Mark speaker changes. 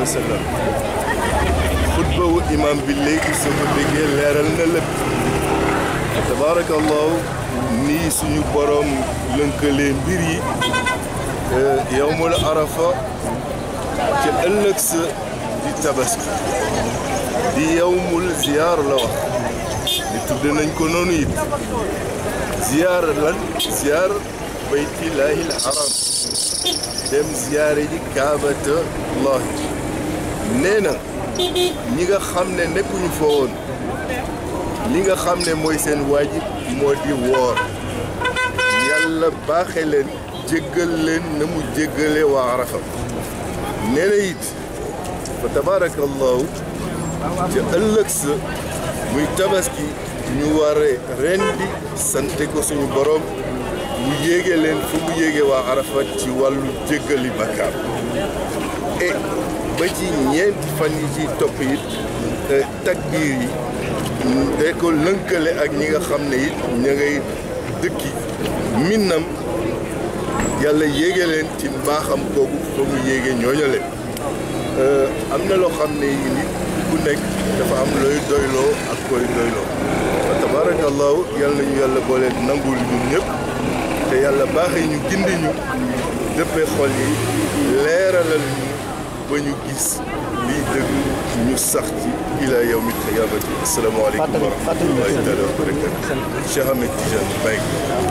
Speaker 1: sallam xutba wu imam bi léegi soo ko déggee leeral na lépp tabaarakallahu nii suñu borom lënkalee mbir yi yowmul arafa ca ëllëg sa di tabaski di yowmul ziyaar la wax di tudd nañ ko noonu it ziyaar lan ziyaar baytillaahil haram dem ziyaare ji kaabata llahi nee na ñi nga xam ne nekkuñu fa woon li nga xam ne mooy seen waajib moo di woor yàlla baaxe leen jéggal leen na mu jéggale waa arafa nee na it fa tabaarakallahu ca ëllëg sa muy tabaski ñu ware rendi sante ko suñu borom mu yéege leen fu mu yéege waa arafa ci wàllu jéggali bakkaar e ba ci ñeenti fan yi ci topp it takbiir yi day ko lënkale ak ñi nga xam ne it ña ngay dëkki minnam yàlla yéege leen ci mbaaxam kooku fa mu yéege ñooñale am na loo xam ne yi nit ku nekk dafa am looy doyloo ak koy doyloo wa tabarakallahu yàlla nañu yàlla boole nangul ñun ñëpp te yàlla baaxee ñu gindi ñu dëppee xol yi leeralal ñu ba ñu gis liy dëgg ñu sax ci ila yawmi qiyaamati asalaamaaleykum wa rahmatullahi taala wa barakatu Cheikh Ahmed Tidiane Baye